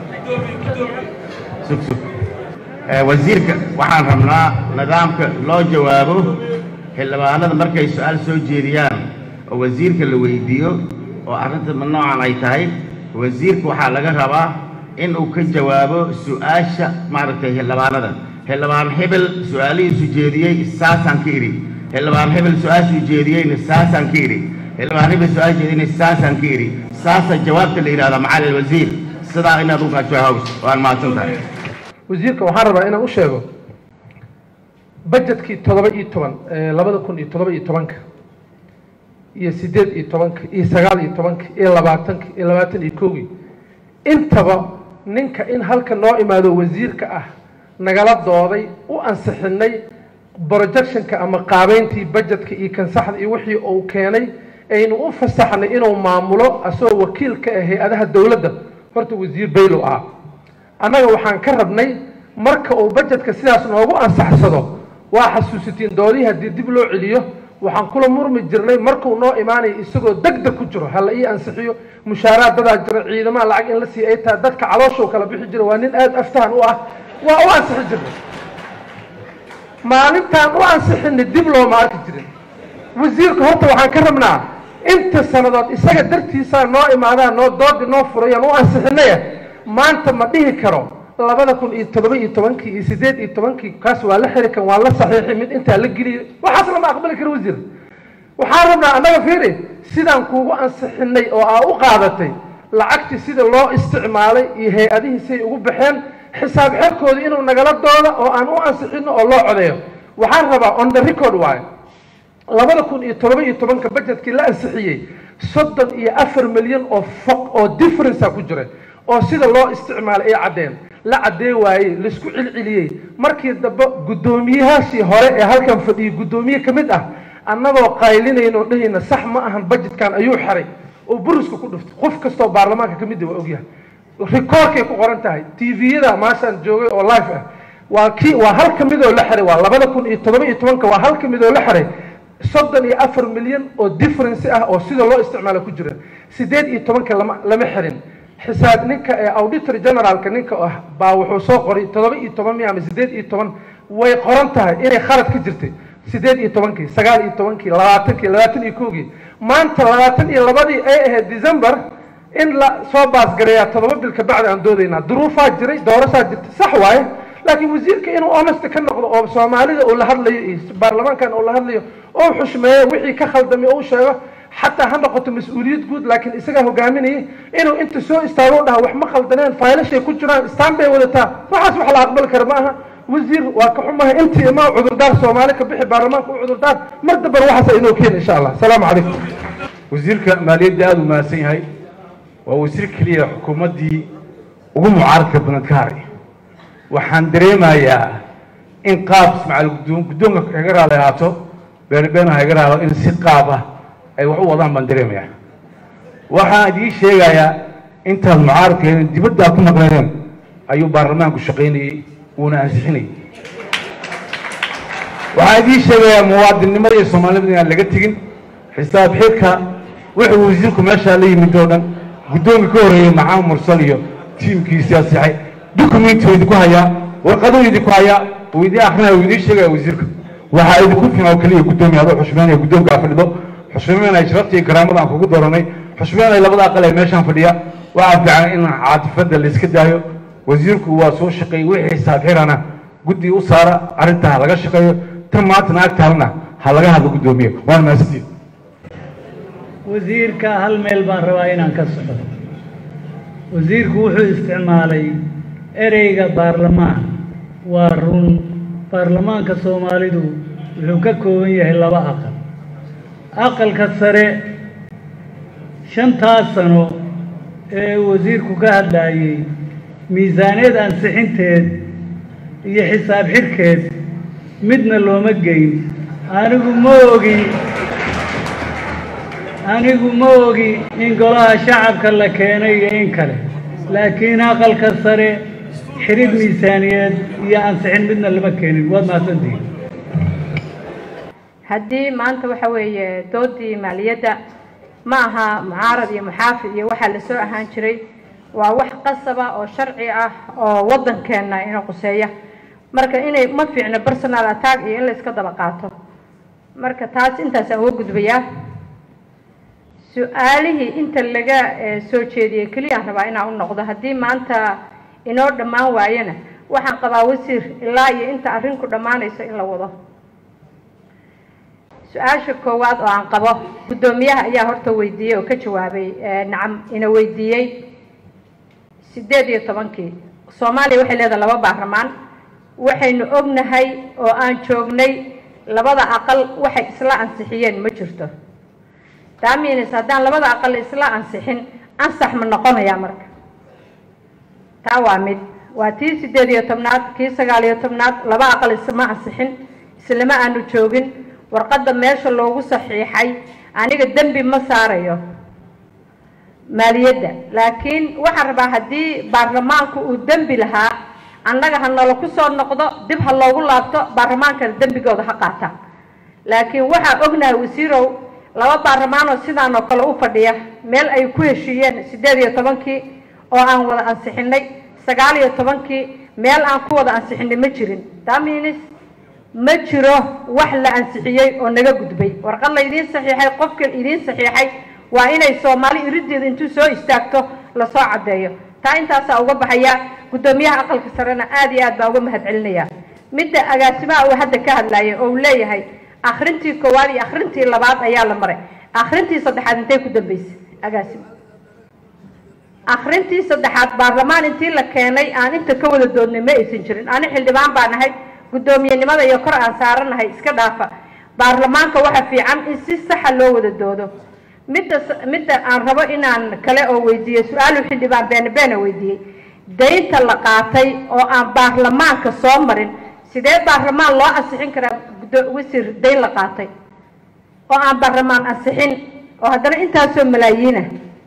sug sug Eh, wasiirka waxaan rabnaa nidaamka loo jawaabo xildhibaanada markay su-aal soo jeediyaan oo wasiirka la weydiiyo oo arrinta ma noocan ay tahay wasiirka waxaa laga rabaa in uu ka jawaabo su-aasha maaragtay xildhibaanada xildhibaan hebel su-aalihiisu jeediyey saasaan ka idhi xildhibaan hebel su-aashuu jeediyeyna saasaan ka idhi xildhibaan hebel su-aal jeediyeyna saasaan ka idhi saasa jawaabta la yidhahda macalin wasiir sidaa inaad u kajawaabs waan mahadsan tahay wasiirka waxaan rabaa inaan u sheego budgetkii toddoba iyo toban ee labada kun iyo toddoba iyo tobanka iyo siddeed iyo tobanka iyo sagaal iyo tobanka iyo labaatanka iyo labaatan iyo kowgii intaba ninka in halka noo imaado wasiirka ah nagala dooday u ansixinay projectionka ama qaabeyntii budgetka iyo kansaxda iyo wixii uu keenay aynu u fasaxnay inuu maamulo asagoo wakiil ka ah hay-adaha dowladda horta wasiir baylow ah annaga waxaan ka rabnay marka uu budgetka sidaas noogu ansaxsado waa xasuusitiin doodihii haddii dib loo celiyo waxaan kula murmi jirnay markuu noo imaanayo isagoo degdeg ku jiro hala ii ansixiyo mushaaraad dadaa jira ciidamaha lacag in la siiya ay tahay dadka calooshuu kala bixi jira waa nin aada aftahan u ah waa u ansixi jirnay maalintaan u ansixinay dib looma arki jirin wasiirka horta waxaan ka rabnaa inta sannadood isaga dartiisaa noo imaadaa noo doodi noo furayaan u ansixinaya maanta ma dhihi karo labada kun iyo toddoba iyo tobankii iyo siddeed iyo tobankii kaas waa la xiri kan waa la saxiixi mid intaa la geliyay waxaas lama aqbali karo wasiir waxaan rabnaa annaga fiiri sidaan kuugu ansixinay oo aa u qaadatay lacagtii sida loo isticmaalay iyo hay-adihii siay ugu baxeen xisaab xerkooda inuu nagala dooda oo aan u ansixino oo loo codeeyo waxaan rabaa on the record waayo labada kun iyo todoba iyo tobanka budgetkii la ansixiyey soddon iyo afar milyan oo foq oo differencea ku jira oo sida loo isticmaalay ay caddeen la caddee waayey laisku cilciliyey markii dambe guddoomiyahaashii hore ee halkan fadhiyey guddoomiye ka mid ah annagoo qaylinayno dhahayna sax ma ahan budgetkan ayuu xeray oo buriska ku dhuftay qof kastoo baarlamaanka ka mid ah waa ogyahay rikoorkay ku qoran tahay tviyada maashaan joogay oo live ah waa kii waa hal ka mid oo la xiray waa labada kun iyo todoba iyo tobanka waa hal ka mid oo la xiray soddon iyo afar milyan oo difference ah oo sida loo isticmaalo ku jira sideed iyo tobanka lama lama xirin xisaab ninka ee auditor generaalka ninka ah baa wuxuu soo qoray toddoba iyo toban miya ama sideed iyo toban way qoran tahay inay khalad ka jirtay sideed iyo tobankii sagaal iyo tobankii labaatankii labaatan iyo kowgii maanta labaatan iyo labadii ay ahayd december in la soo baasgareeyaa toddoba bil ka bacdi aan doodaynaa duruufaa jiray doorashaa jirtay sax waaye laakiin wasiirka inuu honest ka noqdo oo soomaalida uu la hadlayo iyo baarlamaankan uu la hadlayo oo xushmeeyo wixii ka khaldamay oo u sheego xataa ha noqoto mas-uuliyad guud laakiin isagaa hogaaminayay inuu inta soo istaago dhaha wax ma khaldaneen faylashay ku jiraan istaan bay wadataa waxaas wax la aqbali kara ma aha wasiir waa ka xumahay intii imaa cudurdaar soomaali ka bixi baarlamaanka u cudurdaar mar damban waxaasa inoo keena insha allah asalaamu calaykum wasiirka maaliyadda aada u mahadsan yahay waa wasiir keliya xukuumaddii ugu mucaaradka badan ka haray waxaan dareemayaa in qaab ismaaciil guddoon guddoonka kaga raali ahaato beenbeen ha iga raado in si qaab ah ay wax u wadaan baan dareemayaa waxaan idiin sheegayaa intaad mucaaradkeena dibaddaa ku maqleedeen ayuu baarlamaanku shaqaynayey wuuna ansixinayay waxaan idiin sheegayaa muwaadinnimada iyo soomaalinimada inaan laga tegin xisaab xidka wuxuu wasiirku meeshaa la yimid oo dhan guddoonka ka horreeyey maxamed mursal iyo tiimkiisii asixay documenti waa idinku hayaa warqaduu idinku hayaa uu idiin akrinaya uu idiin sheegaya wasiirka waxaa idinku filan oo keliya guddoomiya adoo xushmeynaya guddoonkaa fadhido xushmeynaya sharafta iyo karaamada aan kugu dooranay xushmeynaya labada aqal ee meeshaan fadhiya waxaa fiican in caatifadda la iska daayo wasiirku waa soo shaqeeyey wixii xisaab xirana guddi u saara arrintaa ha laga shaqeeyo tan maantana ag taalna ha laga hadlo guddoomiye waana mahadsantiin wasiirka hal meel baan rabaa inaan ka soco wasiirku wuxuu isticmaalay ereyga baarlamaan waa run baarlamaanka soomaalidu wuxuu ka kooban yahay laba aqal aqalka sare shantaas sano ee wasiirku ka hadlaayey miisaaniyad ansixinteed iyo xisaab xidhkeed midna looma geyn anigu ma ogi anigu ma ogi in golaha shacabka la keenay iyo in kale laakiin aqalka sare xidhid miisaaniyeed iyo ansixin midna lama keenin waad mahadsantihiin haddii maanta waxa weeye doodii maaliyadda ma aha mucaarad iyo muxaafid iyo waxaa lasoo ahaan jiray waa wax qasaba oo sharci ah oo waddankeenna ina quseeya marka inay ma fiicno personal attack iyo in la iska daba qaato marka taas intaasaan uga gudbayaa su-aalihii inta laga soo jeediyey keliyaan rabaa inaan u noqdo haddii maanta inoo dhammaan waayana waxaan qabaa wasiir ilaa iyo inta arrinku dhammaanayso in la wado su-aasha koowaad oo aan qabo guddoomiyaha ayaa horta weydiiyey oo ka jawaabay nacam ina weydiiyey sideed iyo tobankii soomaaliya waxay leedahay laba baarlamaan waxaynu ognahay oo aan joognay labada aqal waxay isla ansixiyeen ma jirto daaminis haddaan labada aqal isla ansixin ansax ma noqonayaa marka taa waa mid waa tii sideed iyo tobnaad kii sagaal iyo tobnaad laba aqal isma ansixin islama aanu joogin warqadda meesha loogu saxiixay aniga dembi ma saarayo maaliyadda laakiin waxaan rabaa haddii baarlamaanku uu dembi lahaa annaga ha nala ku soo noqdo dib ha loogu laabto baarlamaankana dembigooda ha qaata laakiin waxaa ognahay wasiirow laba baarlamaan oo sidaan oo kale u fadhiya meel ay ku heshiiyeen sideed iyo tobankii oo aan wada ansixinay sagaal iyo tobankii meel aan ku wada ansixinay ma jirin daminis ma jiro wax la ansixiyey oo naga gudbay warqad la idiin saxiixay qofka idiin saxiixay waa inay soomaali irideeda intuu soo istaagto lasoo caddeeyo taa intaasaa uga baxaya guddoomiyaha aqalka sarena aad iyo aad baa uga mahad celinaya midda agaasimaha uu hadda ka hadlaya oo uu leeyahay akrintii koowaad iyo akrintii labaad ayaa la maray akrintii saddexaad intay ku dambeysay agaasimo akrintii saddexaad baarlamaan intii la keenay aan inta ka wada doodnay ma aysan jirin ani xildhibaan baan ahay guddoomiyenimada iyo kor aan saaranahay iska dhaafa baarlamaanka waxa fiican in si saxa loo wada doodo midda midda aan rabo inaan kale oo weydiiyo su-aalu xildhibaan beene beene weydiiyey daynta la qaatay oo aan baarlamaanka soo marin sidee baarlamaan loo ansixin karaa guddo wasiir dayn la qaatay oo aan baarlamaan ansixin oo haddana intaasoo malaayiina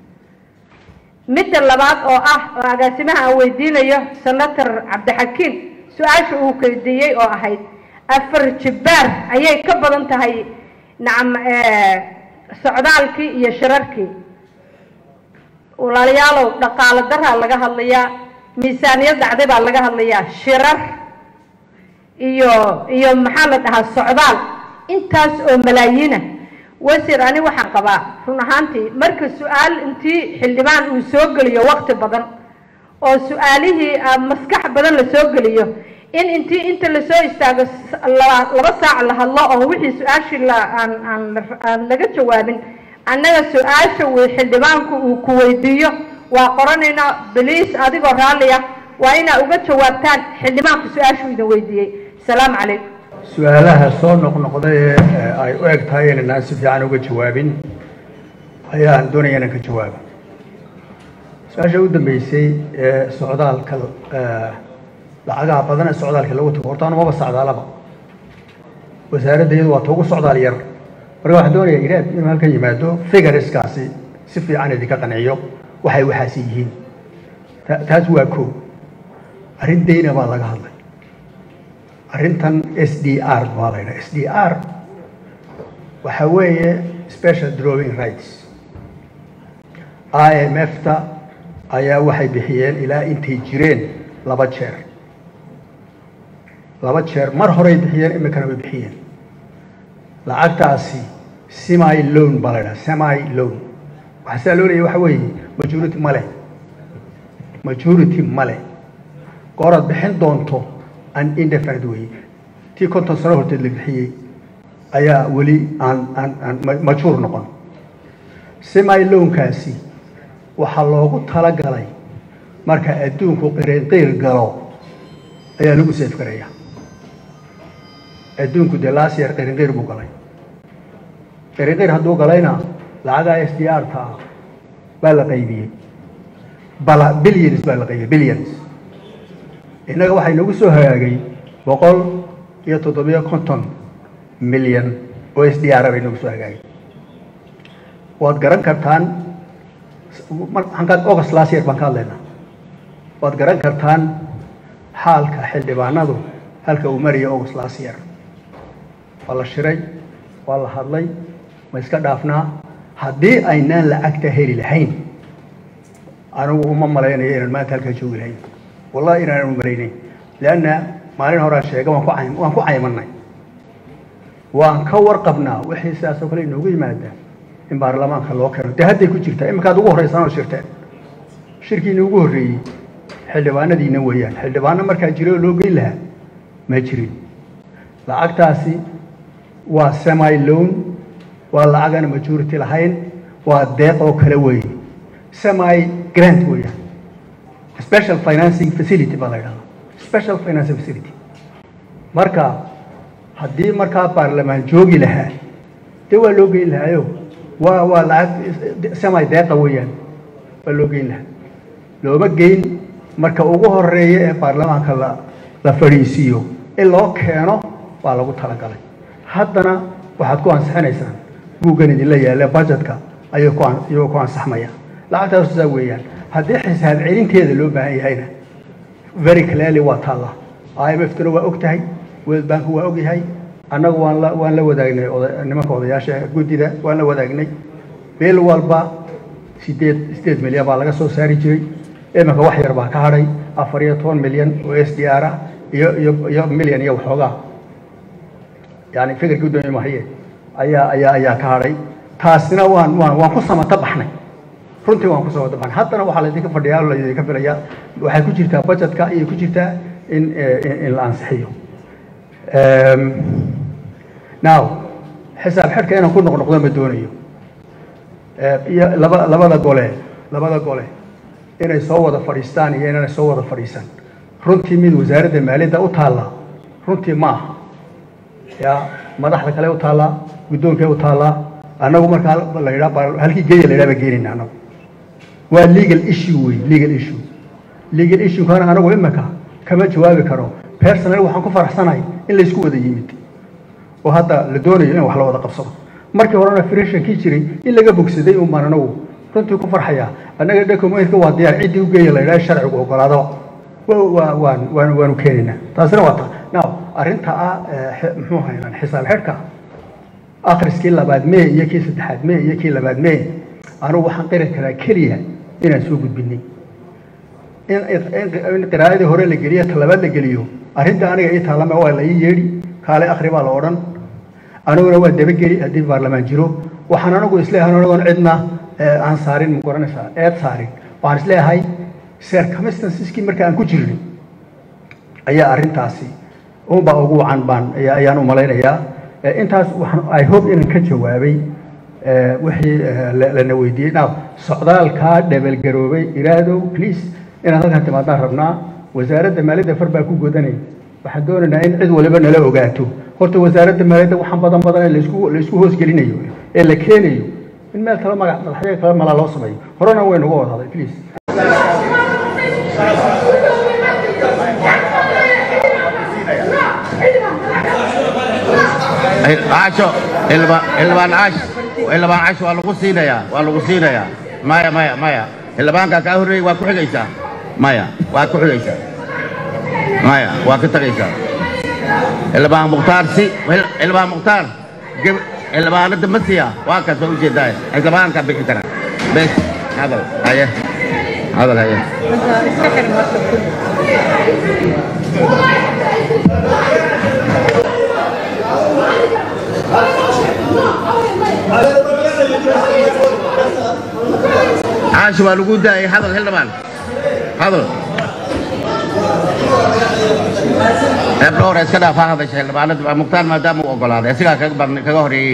midda labaad oo ah oo agaasimaha aan weydiinayo senator cabdixakiin su-aasha uu weydiiyey oo ahayd afar jibbaar ayay ka badan tahay nacam socdaalkii iyo shirarkii walaalayaalow dhaqaalo daraa laga hadlayaa miisaaniyad dhacday baa laga hadlayaa shirar iyo iyo maxaa la dhahaa socdaal intaas oo malaayiina wasiir ani waxaan qabaa run ahaantii marka su-aal intii xildhibaan uu soo geliyo waqti badan oo su-aalihii maskax badan la soo geliyo in intii inta lasoo istaago laba saac la hadlo oo wixii su-aashii la aan aan aan laga jawaabin annaga su-aasha uu xildhibaanku uu ku weydiiyo waa qoranaynaa baliis adigoo raalliya waa inaa uga jawaabtaan xildhibaanku su-aashuu idin weydiiyey asalaamu calaykum su-aalaha soo noqnoqday ee ay u eg tahay inaynaan si fiican uga jawaabin ayaan doonaya inaan ka jawaabo su-aasha u dambeysay ee socdaalka lacagaha badan ee socdaalka lagu tago horta anumaba socdaalaba wasaaradda iyadu waa ta ugu socdaal yar marka waxaan doonayaa iraad inuu halkan yimaado figureskaasi si fiican idinka qanciyo waxay waxaasi yihiin taas waa koo arrin dayna baa laga hadlay arrintan s d r baa la ydhaha s d r waxa weeye special drawing rights i m f ta ayaa waxay bixiyeen ilaa intay jireen laba jeer laba jeer mar horey bixiyeen imikana way bixiyeen lacagtaasi semi loan baa la ydhaha semi loan waxaa sidaa loo leeyahy waxa weeye majority male majority male gooraad bixin doonto an indefinite weeye tii konton sano horteed la bixiyey ayaa weli aan aan aan majhuur noqon semi loankaasi waxaa loogu talagalay marka adduunku qiriinqiir galo ayaa lagu seef garaya adduunku dee last year qiriinqiir buu galay qiriinqiir hadduu galayna lacagaa s d r ta ah baa la qaybiyey bala billions baa la qaybiyey billions innaga waxaa inagu soo hagaagay boqol iyo toddobiyo konton milyan oo s d r ba inagu soo hagaagay waad garan kartaan august last year baan ka hadlaynaa waad garan kartaan xaalka xildhibaanadu halka uu maraya august last year waa la shiray waa la hadlay ma iska dhaafnaa haddii aynaan lacagta heli lahayn anigu uma malaynayo inaan maanta halkaa joogi lahayn wallahi inaanan malaynayn leanna maalin horaan sheega waan ku cay- waan ku caymanay waan ka warqabnaa wixii sidaas oo kale inoogu yimaada in baarlamaanka loo keeno dee hadday ku jirtaa iminkaad ugu horreysaan oo shirteen shirkiina ugu horreeyey xildhibaanadiina weeyaan xildhibaano markaa jira oo loo geyn lahaa ma jirin lacagtaasi waa semi loan waa lacag aan majority lahayn waa deeq oo kale weeye semi grant weeyaan special financing facility baa la yidhahdaa special financing facility marka haddii markaa baarlamaan joogi lahaa dee waa loo geyn lahaayo waa waa lacag semi deeqa weeyaan waa loo geyn lahaa looma geyn marka ugu horeeya ee baarlamaanka la la fadhiisiiyo in loo keeno waa lagu talagalay haddana waxaad ku ansixinaysaan buuggan idinla yaalla budgetka ayuu ku an- iyagoo ku ansaxmaya lacagtaas sidaa weeyaan haddii xisaab celinteeda loo baahan yahayna very clearly waa taalla i m f tuna waa og tahay world bank waa og yahay annagu waan la waan la wadaagnay oda- nimanka odayaasha guddida waan la wadaagnay bil walba sideed sideed milyan baa laga soo saari jiray iminka wax yar baa ka hadhay afar iyo toban milyan oo s d r ah iyo iyo iyo milyan iyo waxoogaa yani fikirkii udoomiye mahaye ayaa ayaa ayaa ka hadhay taasina waan waan waan ku samata baxnay runtii waan ku samata baxnay haddana waxaa laydinka fadhiyaa oo laydinka filayaa waxay ku jirtaa budgetka iyo ku jirtaa in eh, in in la ansixiyo Em, now xisaab xidhka inaan ku noqnoqdo ma doonayo iyo laba labada gole labada gole inay soo wada fadhiistaan iyo inaanay soo wada fadhiisan runtii mid wasaaradda maaliyadda u taalla runtii ma aha ya madaxda kale u taallaa guddoonkay u taallaa annagu markaa la yidhaa halkii geeya la yidhaha baa geenayna annagu waa legal issue wey legal issue legal issue kana anagu imika kama jawaabi karo personal waxaan ku faraxsanahay in laysku wada yimid oo hadda la doonayo in wax la wada qabsado markii horena freshankii jiray in laga bogsaday un baan anagu runtii ku farxaya annaga documentka waa diyaar ciddii u geeya la yidhaha sharcigu ogolaado waa waan waan waanu keenaynaa taasina waa ta now arrinta ah muxuu haynaan xisaab xidhka akhriskii labaad mee iyo kii saddexaad mee iyo kii labaad mee anugu waxaan qiri karaa keliya inaan soo gudbinay in qiraa'adii hore la geliyo talabaad la geliyo arrinta aniga ii taalama waa la ii yeedhi kaale akhri baa la odhan aniguna waa dabageli haddii baarlamaan jiro waxaan anigu isleeyahay anagoon cidna aan saarin ma garanaysaa eed saarin waxaan isleeyahay circumstanceski marka aan ku jirnay ayaa arrintaasi unbaa ugu wacan baan ayaan u malaynayaa intaas waxaan i hope inaan ka jawaabay wixii lana weydiiyey now socdaalkaa dhabalgaroobay iraadow please inaad halkaan timaadaan rabnaa wasaaradda maaliyadda far baa ku godanay waxaan doonaynaa in cid waliba nala ogaato horta wasaaradda maaliyadda waxaan badan badan ee laisku laisku hoosgelinayo ee la keenayo in meel kale magac madaxyaga kale malaa loo sameeyo horena way nuga wada haday please caasho xildhibaan caash xildhibaan caash waa lagu siinayaa waa lagu siinayaa maya maya maya xildhibaankaa kaa horreeyey waa ku xigaysaa maya waa ku xigaysaa maya waa ka tagaysaa xildhibaan mukhtaar si xildhibaan mukhtaar xildhibaanada masiya waa kaas waa ujeedaa xildhibaankaa bixi kara bes hadal haye hadal haye caashi waa lagu daayay hadal xildhibaan hadal eebdha hore iska dhaaf ha hadasha xildhibaanada mukhtaar maadaama uu ogolaaday asigaa kaga badn kaga horeeyey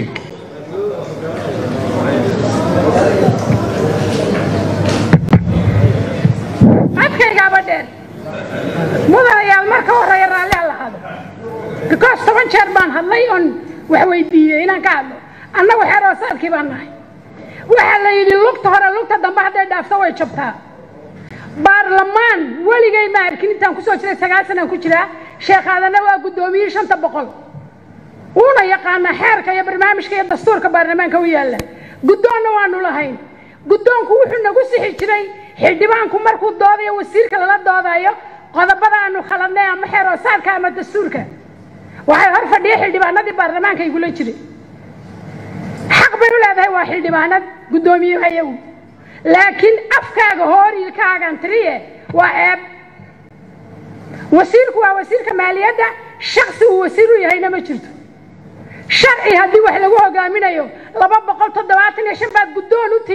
codkaygaaba dheer mudanayaal marka horeeya raalli ha lahado because toban jeer baan hadlay oon wax weydiiyey inaan ka hadlo annagu xeroosaadkii baan nahay waxaa la yidhi lugta hore lugta dambe hadday dhaafto way jabtaa baarlamaan weligay ma arkin intaan kusoo jiray sagaal sanaan ku jiraa sheekhaadana waa guddoomiyey shanta boqol uuna yaqaanaa xeerka iyo barnaamijka iyo dastuurka baarlamaanka u yaalla guddoonna waanu lahayn guddoonku wuxuu nagu sixi jiray xildhibaanku markuu doodayo wasiirka lala doodayo qodobada aanu khaladnay ama xeeroosaadka ama dastuurka waxay hor fadhiya xildhibaanadii baarlamaanka igula jiray xaq bay u leedahay waa xildhibaanad guddoomiye ayagu laakiin afkaaga hooriilkaagan tiriye waa eeb wasiirku waa wasiirka maaliyadda shaksi uu wasiir u yahayna ma jirto sharci haddii wax lagu hogaaminayo laba boqol toddobaatan iyo shan baad guddoon u tihi